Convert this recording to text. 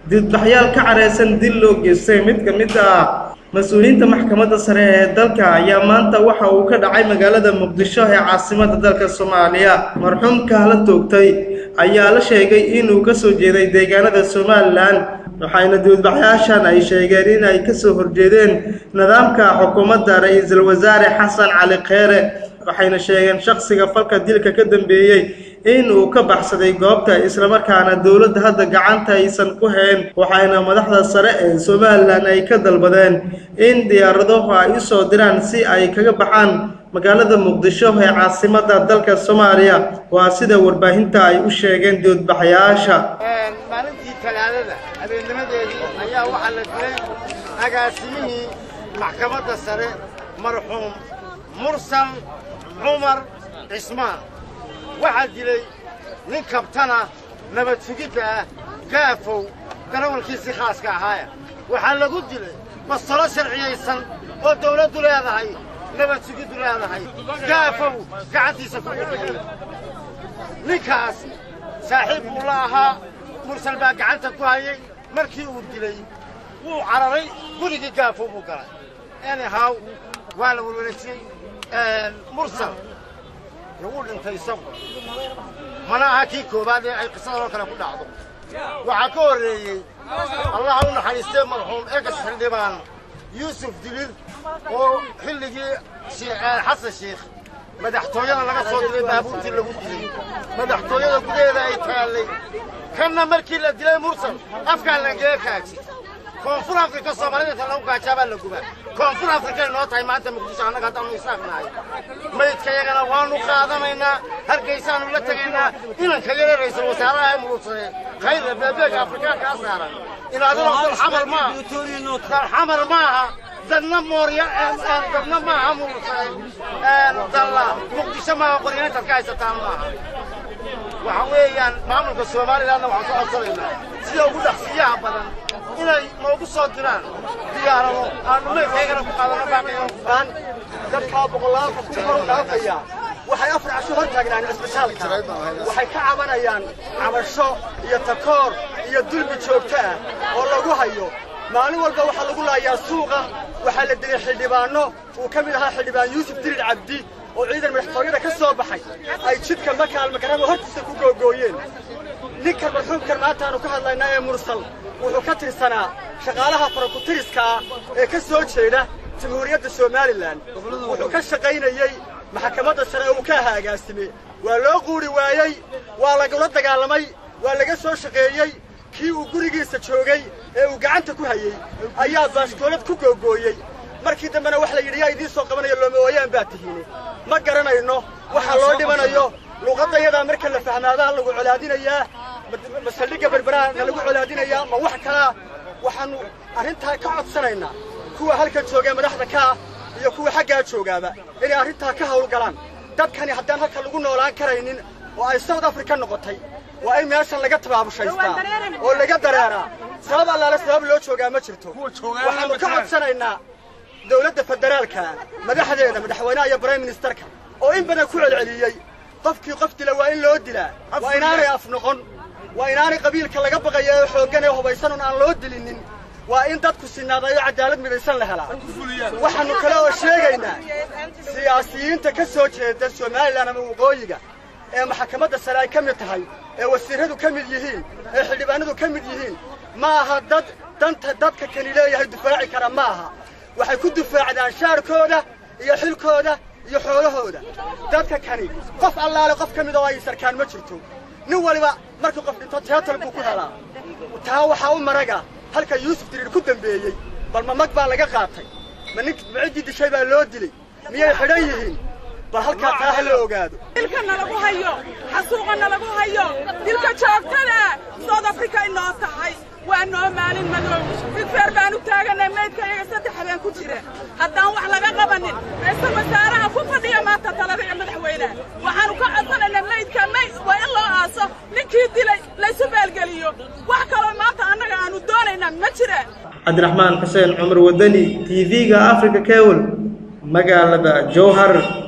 dibadbaxyaal ka careysan dil loo geystay mid ka mid ah mas-uuliyiinta maxkamadda sare ee dalka ayaa maanta waxa uu ka dhacay magaalada muqdisho ee caasimadda dalka soomaaliya marxuumka la toogtay ayaa la sheegay inuu ka soo jeeday deegaanada somalilan waxayna dibadbaxyaashan ay sheegeen in ay kasoo horjeedeen nidaamka xukuumadda ra-iisul wasaare xasan cali kheere waxayna sheegeen shakhsiga falka dilka ka dambeeyey in uu ka baxsaday goobta islamarkaana dowladda hadda gacanta aysan ku hayn waxayna madaxda sare ee somalilan ay ka dalbadeen in diyaaradahu ay u soo diraan si ay kaga baxaan magaalada muqdisho ee caasimadda dalka soomaaliya waa sida warbaahinta ay u sheegeen dibadbaxyaasha maalintii talaadada habeennimadeedii ayaa waxaa la dilay agaasimihii maxkamadda sare marxuum mursal cumar cismaan waxaa dilay nin kabtana nabad sugidda ah gaafow darawalkiisii khaaska ahaaya waxaa lagu dilay bastalo sharciyaysan oo dawladdu leedahay nabad sugiddu leedahay gaafow gacantiisa ku dhexeeyey ninkaas saaxiib buu la ahaa mursal baa gacanta ku hayay markii uu dilay wuu cararay gurigii gaafow buu galay anyhow waa la welwelajiyey mursal dee wuu dhintay isagu mana aha kii koowaad ee ay qisadaloo kale ku dhacdo waxaa ka horreeyey allaha u naxariistee marxuum egas xildhibaan yuusuf dilid oo xilligii xasan sheikh madaxtooyada laga soo dilay baabuurtii lagu dilay madaxtooyada gudaheeda ay taallay kanna markii la dilay mursal afkaa lagaga kaaji koonfur afrika soomaalida inta lagu gaajaabaa la gubaa koonfur afrikay noo tahay maanta muqdisho annaga haddaanu isaaqnahay maydkayagana waanu qaadanaynaa hargaysaanu la tegaynaa inanka yare ra'iisul wasaaraha ee murugsane khayra beebeega afrikaankaa saaran inaaduna dalxamal maaha dalxamal maaha dadna moorya dadna maaha murugsane dalla muqdisho maaha qoryaantaad ka haysataan maaha waxa weeyaan maamulka somalilandna waxaan ka codsanaynaa sida ugu dhaqsiyaha badan inay noogu soo diraan diyaarado aanu meydkaygana ku qaadano baaqiyaan dadkaa boqolaalka ku kor dhaafaya waxay afar casho hor taagnaan cisbitaalka waxay ka cabanayaan cabasho iyo takoor iyo dulmi joogto ah oo lagu hayo maalin walba waxaa lagu laayaa suuqa waxaa la dilay xildhibaanno uu ka mid ahaa xildhibaan yuusuf dirir cabdi oo ciidan madaxtooyada ka soo baxay ay jidka makaal makarama hortiisa ku googooyeen ninkan marxuumkan maanta aanu ka hadlaynaa ee mursal wuxuu ka tirsanaa shaqaalaha farakutiriska ah ee ka soo jeeda jamhuuriyadda somalilan wuxuu ka shaqaynayey maxkamadda sare uu ka ahaa agaasime waa loo quuri waayey waa lagula dagaalamay waa laga soo shaqeeyey kii uu gurigiisa joogay ee uu gacanta ku hayey ayaa baaskoolad ku googooyey markii dambena wax la yidhi yaa idiin soo qabanayo looma ooyaan baa tihiine ma garanayno waxa loo dhimanayo luuqadayadaa marka la fahmaadaa lagu colaadinayaa masaldhigga berberaha na lagu colaadinayaa ma wax kalaa waxaannu arrintaa ka codsanaynaa kuwa halka joogee madaxda ka ah iyo kuwa xaggaa joogaaba inay arrintaa ka hawlgalaan dadkani haddaan halka lagu noolaan karaynin oo ay south africa noqotay waa in meeshan laga tabaabushhaystaa oo laga dareeraa sabab allaale sabab loo joogaa ma jirto waxaannu ka codsanaynaa dawladda federaalka madaxdeeda madaxweynaha iyo brime ministerka oo in badan ku celceliyey qofkii qof dila waa in loo dilaa waa inaanay af noqon waa inaanay qabiilka laga baqaya ee xooggan ee hubaysanon aan loo dilinin waa in dadku sinaadayo cadaalad midaysan la helaa waxaannu kale oo sheegaynaa siyaasiyiinta ka soo jeeda somalilan ama waqooyiga ee maxkamadda sare ay ka mid tahay ee wasiirradu ka mid yihiin ee xildhibaanadu ka mid yihiin ma aha dad danta dadka kani leeyahay difaaci kara ma aha waxay ku difaacdaan shaarkooda iyo xilkooda iyo xoolahooda dadka kani qof allaale qof ka mid oo ay sarkaan ma jirto nin waliba markuu qof dhinto teatal buu ku helaa taa waxaa u maraga halka yuusuf diriir ku dambeeyey bal ma mag baa laga qaatay ma nin ma ciddii dishay baa loo dilay miyay xidhan yihiin bal halkaa taa ha la ogaado dilka nalagu hayo xasuuqa nalagu hayo dilka joogtada south africa inoo tahay waa noo maalin madow ridfeer baan u taaganay maydkayaga saddex habeen ku jira haddaan wax laga qabanin ra'iisul wasaaraha ku fadhiya maanta talada iyo madaxweynaha waxaanu ka codsanaynaa maydka mayd waa in loo aaso ninkii dilay laysu baalgeliyo wax kaloo maanta annaga aanu doonaynaa ma jiraan cabdiraxmaan xuseen cumar wadani t v-ga africa cable magaalada jowhar